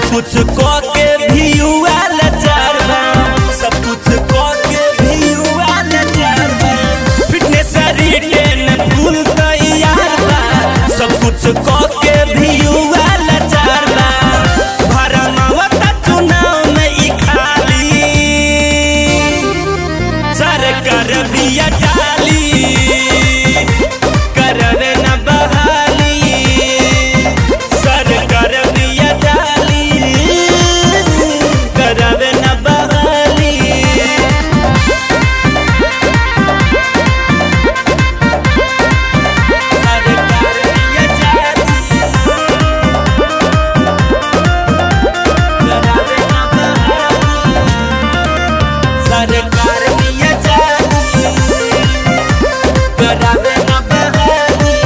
सब कुछ को के भी हुआ लाचार बा सब कुछ को के भी हुआ लाचार बा फिटनेस शरीर के न भूल तैयार बा सब कुछ को के भी हुआ लाचार बा भरमावता चुनाव में ई खाली सरकार बिया जाली करवे न बहाली सरकार बिया जाली करवे न बहाली सरकार बिया जाली करवे न बहाली सरकार बिया जाली करावे न बहाली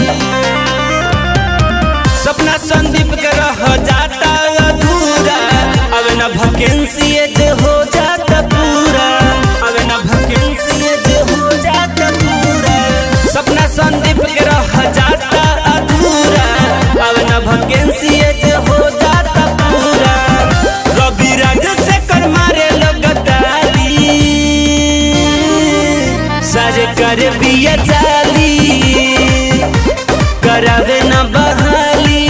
सपना संदीप के रह जाता अधूरा अब न वैकेंसी जे हो जाता पूरा अब न वैकेंसी जे हो जाता पूरा सपना संदीप के रह जाता अधूरा अब न वैकेंसी जे हो जाता पूरा रवि राज से कर मारे लगताली सरकार बिया जाली करावे न बहाली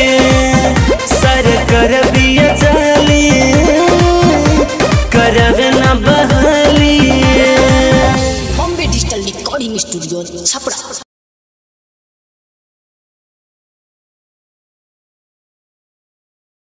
सरकार बिया जाली करावे न बहाली Bombay digital recording studio Chhapra